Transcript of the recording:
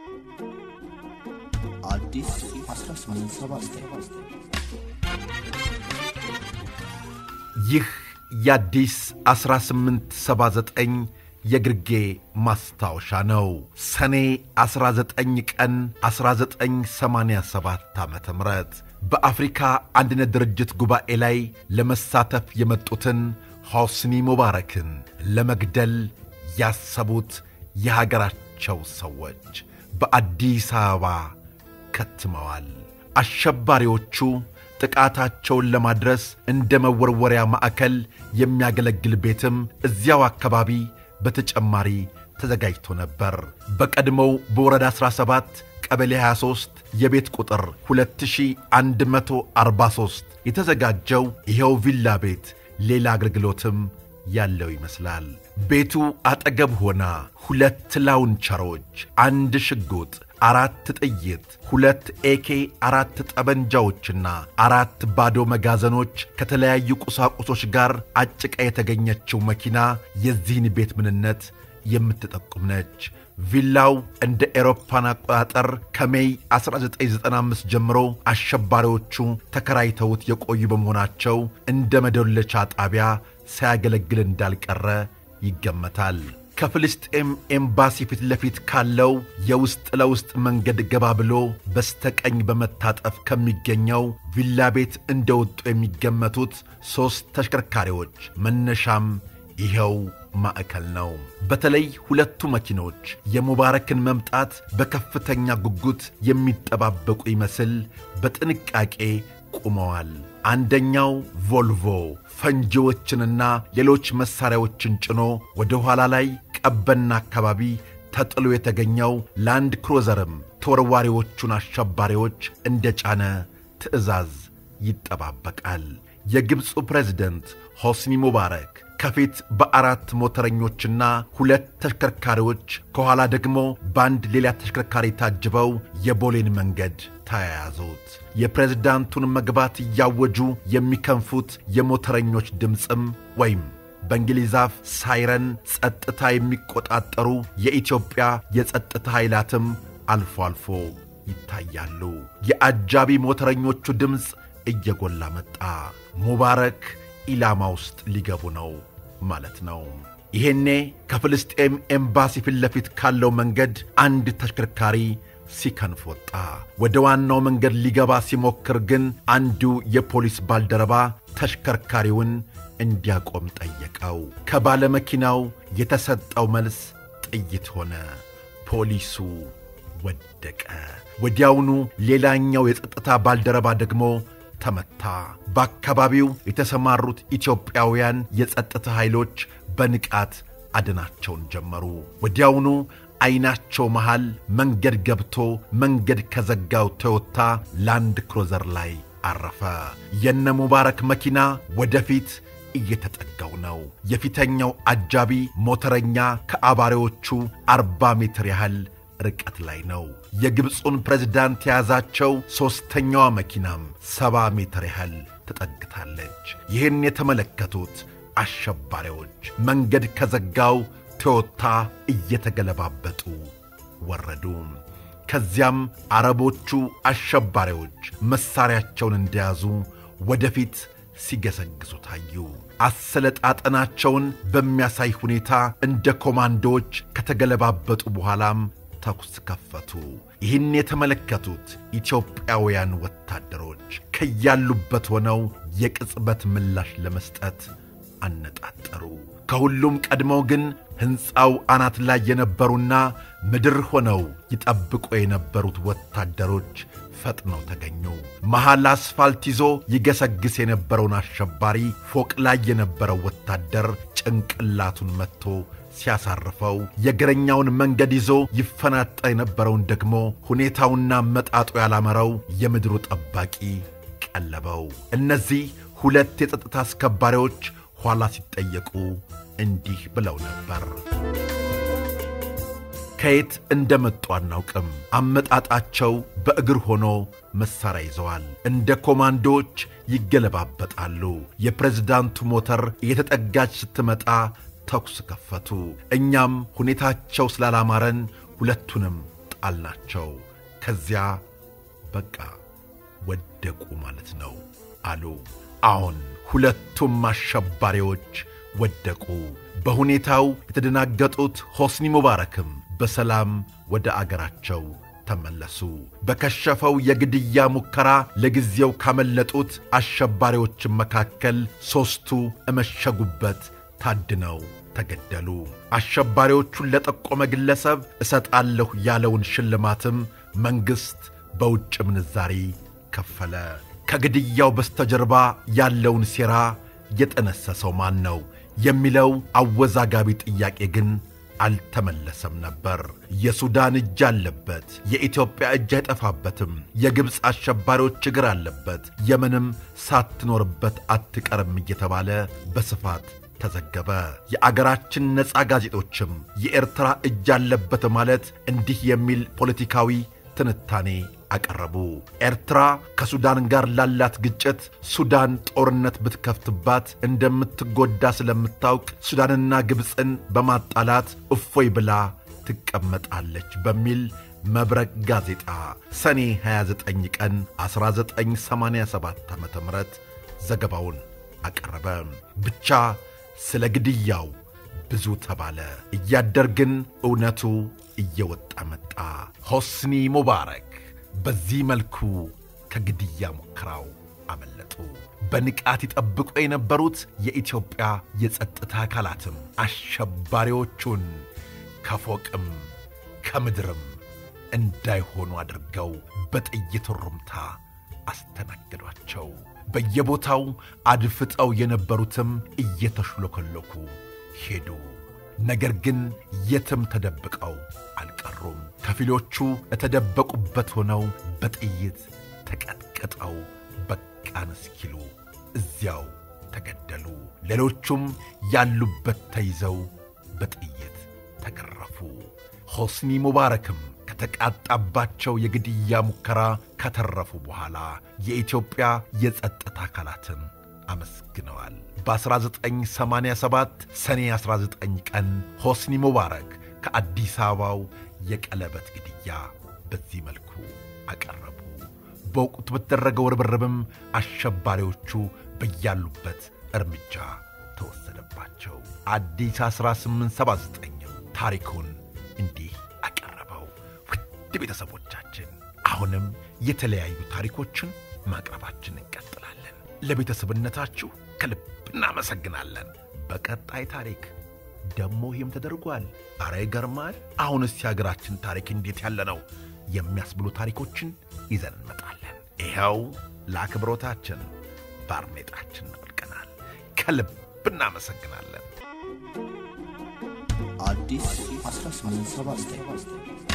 አዲስ 1879 ይህ የአዲስ 1879 የግርጌ ማስታወሻ ነው። ሰኔ 19 ቀን 1987 ዓ ም በአፍሪካ አንድነት ድርጅት ጉባኤ ላይ ለመሳተፍ የመጡትን ሖስኒ ሙባረክን ለመግደል ያሰቡት የሀገራቸው ሰዎች በአዲስ አበባ ከትመዋል። አሸባሪዎቹ ጥቃታቸውን ለማድረስ እንደ መወርወሪያ ማዕከል የሚያገለግል ቤትም እዚያው አካባቢ በተጨማሪ ተዘጋጅቶ ነበር። በቀድሞው በወረዳ 17 ቀበሌ 23 የቤት ቁጥር 2143 የተዘጋጀው ይኸው ቪላ ቤት ሌላ አገልግሎትም ያለው ይመስላል። ቤቱ አጠገብ ሆና ሁለት ላውንቸሮች፣ አንድ ሽጉጥ፣ አራት ጥይት፣ ሁለት ኤኬ አራት ጠበንጃዎችና አራት ባዶ መጋዘኖች ከተለያዩ ቁሳቁሶች ጋር አጭቃ የተገኘችው መኪና የዚህን ቤት ምንነት የምትጠቁም ነች። ቪላው እንደ ኤሮፓን አቆጣጠር ከሜይ 1995 ጀምሮ አሸባሪዎቹ ተከራይተውት የቆዩ በመሆናቸው እንደ መደለቻ ጣቢያ ሳያገለግል እንዳልቀረ ይገመታል። ከፍልስጤም ኤምባሲ ፊት ለፊት ካለው የውስጥ ለውስጥ መንገድ ገባ ብሎ በስተቀኝ በመታጠፍ ከሚገኘው ቪላ ቤት እንደወጡ የሚገመቱት ሦስት ተሽከርካሪዎች መነሻም ይኸው ማዕከል ነው። በተለይ ሁለቱ መኪኖች የሙባረክን መምጣት በከፍተኛ ጉጉት የሚጠባበቁ ይመስል በጥንቃቄ ቆመዋል። አንደኛው ቮልቮ ፈንጂዎችንና ሌሎች መሣሪያዎችን ጭኖ ወደ ኋላ ላይ ቀበና አካባቢ ተጥሎ የተገኘው ላንድ ክሮዘርም ተወርዋሪዎቹን አሸባሪዎች እንደ ጫነ ትዕዛዝ ይጠባበቃል። የግብፁ ፕሬዝደንት ሆስኒ ሙባረክ ከፊት በአራት ሞተረኞችና ሁለት ተሽከርካሪዎች ከኋላ ደግሞ በአንድ ሌላ ተሽከርካሪ ታጅበው የቦሌን መንገድ ተያያዙት። የፕሬዝዳንቱን መግባት እያወጁ የሚከንፉት የሞተረኞች ድምፅም ወይም በእንግሊዝ አፍ ሳይረን ጸጥታ የሚቆጣጠሩ የኢትዮጵያ የጸጥታ ኃይላትም አልፎ አልፎ ይታያሉ። የአጃቢ ሞተረኞቹ ድምፅ እየጎላ መጣ። ሙባረክ ኢላማ ውስጥ ሊገቡ ነው ማለት ነው። ይሄኔ ከፍልስጤም ኤምባሲ ፊት ለፊት ካለው መንገድ አንድ ተሽከርካሪ ሲከንፍ ወጣ። ወደ ዋናው መንገድ ሊገባ ሲሞክር ግን አንዱ የፖሊስ ባልደረባ ተሽከርካሪውን እንዲያቆም ጠየቀው። ከባለመኪናው የተሰጠው መልስ ጥይት ሆነ። ፖሊሱ ወደቀ። ወዲያውኑ ሌላኛው የጸጥታ ባልደረባ ደግሞ ተመታ። በአካባቢው የተሰማሩት ኢትዮጵያውያን የጸጥታ ኃይሎች በንቃት አድናቸውን ጀመሩ። ወዲያውኑ ዐይናቸው መሃል መንገድ ገብቶ መንገድ ከዘጋው ቶዮታ ላንድ ክሮዘር ላይ አረፈ። የነ ሙባረክ መኪና ወደፊት እየተጠጋው ነው። የፊተኛው አጃቢ ሞተረኛ ከአባሪዎቹ አርባ ሜትር ያህል ርቀት ላይ ነው። የግብፁን ፕሬዝዳንት የያዛቸው ሦስተኛዋ መኪናም ሰባ ሜትር ያህል ተጠግታለች። ይህን የተመለከቱት አሸባሪዎች መንገድ ከዘጋው ቶዮታ እየተገለባበጡ ወረዱ። ከዚያም አረቦቹ አሸባሪዎች መሣሪያቸውን እንደያዙ ወደፊት ሲገሰግሱ ታዩ። አሰለጣጠናቸውን በሚያሳይ ሁኔታ እንደ ኮማንዶዎች ከተገለባበጡ በኋላም ተኩስ ከፈቱ። ይህን የተመለከቱት ኢትዮጵያውያን ወታደሮች ከያሉበት ሆነው የቅጽበት ምላሽ ለመስጠት አነጣጠሩ። ከሁሉም ቀድመው ግን ሕንፃው አናት ላይ የነበሩና ምድር ሆነው ይጠብቁ የነበሩት ወታደሮች ፈጥነው ተገኙ። መሐል አስፋልት ይዞ ይገሰግስ የነበረውን አሸባሪ ፎቅ ላይ የነበረው ወታደር ጭንቅላቱን መትቶ ሲያሳርፈው የእግረኛውን መንገድ ይዞ ይፈናጠ የነበረውን ደግሞ ሁኔታውና መጣጡ ያላመረው የምድሩ ጠባቂ ቀለበው። እነዚህ ሁለት የጸጥታ አስከባሪዎች ኋላ ሲጠየቁ እንዲህ ብለው ነበር። ከየት እንደመጡ አናውቅም። አመጣጣቸው በእግር ሆኖ መሣሪያ ይዘዋል። እንደ ኮማንዶዎች ይገለባበጣሉ። የፕሬዝዳንቱ ሞተር እየተጠጋች ስትመጣ ተኩስ ከፈቱ። እኛም ሁኔታቸው ስላላማረን ሁለቱንም ጣልናቸው። ከዚያ በቃ ወደቁ ማለት ነው አሉ። አሁን ሁለቱም አሸባሪዎች ወደቁ። በሁኔታው የተደናገጡት ሆስኒ ሙባረክም በሰላም ወደ አገራቸው ተመለሱ። በከሸፈው የግድያ ሙከራ ለጊዜው ካመለጡት አሸባሪዎችም መካከል ሦስቱ እመሸጉበት ታድነው ተገደሉ። አሸባሪዎቹን ለጠቆመ ግለሰብ እሰጣለሁ ያለውን ሽልማትም መንግሥት በውጭ ምንዛሪ ከፈለ። ከግድያው በስተጀርባ ያለውን ሴራ የጠነሰሰው ማን ነው የሚለው አወዛጋቢ ጥያቄ ግን አልተመለሰም ነበር። የሱዳን እጅ አለበት፣ የኢትዮጵያ እጅ አይጠፋበትም፣ የግብፅ አሸባሪዎች እግር አለበት፣ የምንም ሳትኖርበት አትቀርም እየተባለ በስፋት ተዘገበ። የአገራችን ነፃ ጋዜጦችም የኤርትራ እጅ አለበት ማለት እንዲህ የሚል ፖለቲካዊ ትንታኔ አቀረቡ። ኤርትራ ከሱዳን ጋር ላላት ግጭት ሱዳን ጦርነት ብትከፍትባት እንደምትጎዳ ስለምታውቅ ሱዳንና ግብፅን በማጣላት እፎይ ብላ ትቀመጣለች በሚል መብረቅ ጋዜጣ ሰኔ 29 ቀን 1987 ዓ ም ዘገባውን አቀረበ። ብቻ ስለ ግድያው ብዙ ተባለ። እያደር ግን እውነቱ እየወጣ መጣ። ሆስኒ ሙባረክ በዚህ መልኩ ከግድያ ሙከራው አመለጡ። በንቃት ይጠብቁ የነበሩት የኢትዮጵያ የጸጥታ አካላትም አሸባሪዎቹን ከፎቅም ከምድርም እንዳይሆኑ አድርገው በጥይት ሩምታ አስተናገዷቸው። በየቦታው አድፍጠው የነበሩትም እየተሽሎከሎኩ ሄዱ። ነገር ግን የትም ተደብቀው አልቀሩም። ከፊሎቹ የተደበቁበት ሆነው በጥይት ተቀጥቅጠው በቃን እስኪሉ እዚያው ተገደሉ። ሌሎቹም ያሉበት ተይዘው በጥይት ተገረፉ። ሆስኒ ሙባረክም ከተቃጣባቸው የግድያ ሙከራ ከተረፉ በኋላ የኢትዮጵያ የጸጥታ አካላትን አመስግነዋል። በ1987 ሰኔ 19 ቀን ሆስኒ ሙባረክ ከአዲስ አበባው የቀለበት ግድያ በዚህ መልኩ አቀረቡ። በወቅቱ በተደረገው ርብርብም አሸባሪዎቹ በያሉበት እርምጃ ተወሰደባቸው። አዲስ 1879 ታሪኩን እንዲህ አቀረበው። ውድ ቤተሰቦቻችን አሁንም የተለያዩ ታሪኮችን ማቅረባችን እንቀጥላለን። ለቤተሰብነታችሁ ከልብ እናመሰግናለን። በቀጣይ ታሪክ ደሞ ይህም ተደርጓል። አረ ይገርማል። አሁንስ የሀገራችን ታሪክ እንዴት ያለ ነው የሚያስብሉ ታሪኮችን ይዘን እንመጣለን። ይኸው ለአክብሮታችን ባርኔጣችን እንወልቀናል። ከልብ እናመሰግናለን። አዲስ 1879